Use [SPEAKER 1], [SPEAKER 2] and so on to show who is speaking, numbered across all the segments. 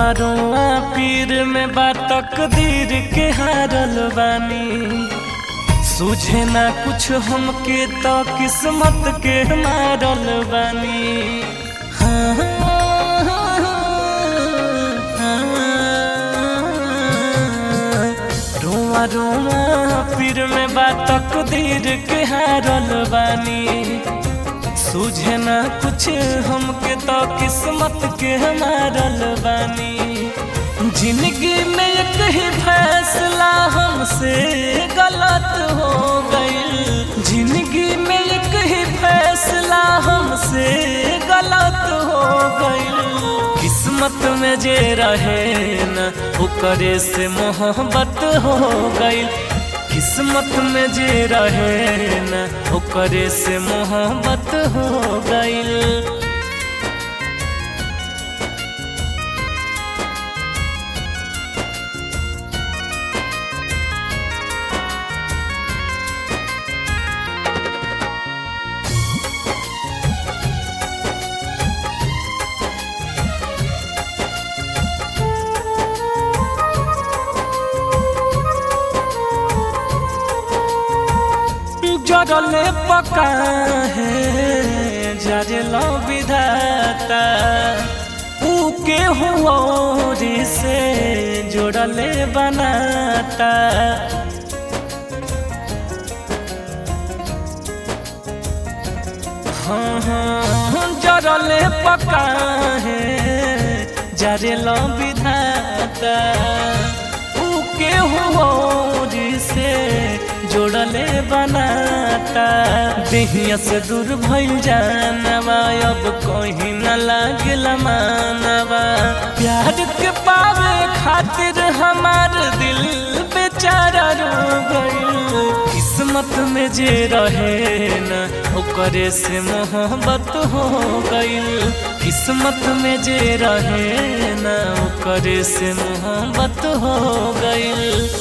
[SPEAKER 1] रोआ रोआ पीर में बा तकदीर के हारल बानी सूझे ना कुछ हमके तो किस्मत के मारल बानी हाँ, रोआ रोआ पीर में बा तकदीर के हारल बानी सूझे ना कुछ हमके तो किस्मत के मारल बानी जिंदगी में एक ही फैसला हमसे गलत हो गई जिंदगी में एक ही फैसला हमसे गलत हो गई किस्मत में जे रहे न ओकरे से मोहब्बत हो गई किस्मत में जे रहे न ओकरे से मोहब्बत हो गई जरले पका है जरलो विधाता ऊके हुओरी से जोड़ले बनाता हाँ हाँ जरले पका है जरलो विधाता ऊके हुओरी से जोड़ले बनाता देहिया से दूर भइल जानवा अब कहीं न लागल मानवा प्यार के पावे खातिर हमार दिल बेचारा रो गइल किस्मत में जे रहे न ओकरे से मोहब्बत हो गइल किस्मत में जे रहे न ओकरे से मोहब्बत हो गइल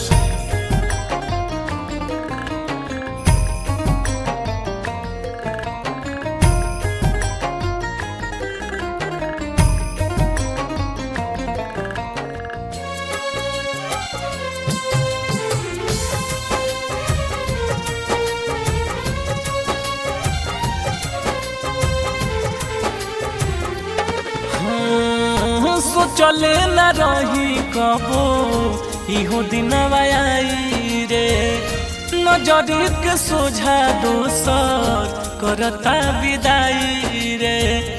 [SPEAKER 1] सोचले न रही कबो इहो दिन आई रे नजर के सोझा दोसर करता विदाई रे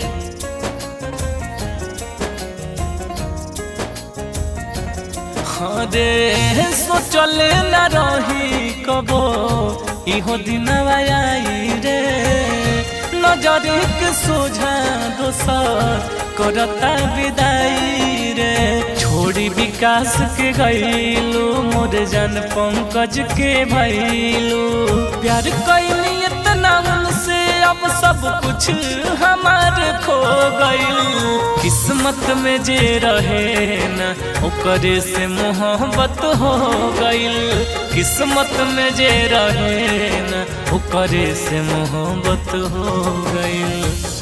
[SPEAKER 1] हाँ रे सोचले न रही कबो इहो दिन आई रे नजर के सोझा दोसर करता विदाई रे छोड़ी विकास के गईलू मोर जन पंकज के भैलू प्यार कैली इतना उनसे अब सब कुछ हमार खो गईल किस्मत में जे रहे न ओकरे से मोहब्बत हो गईल किस्मत में जे रहे न ओकरे से मोहब्बत हो गईल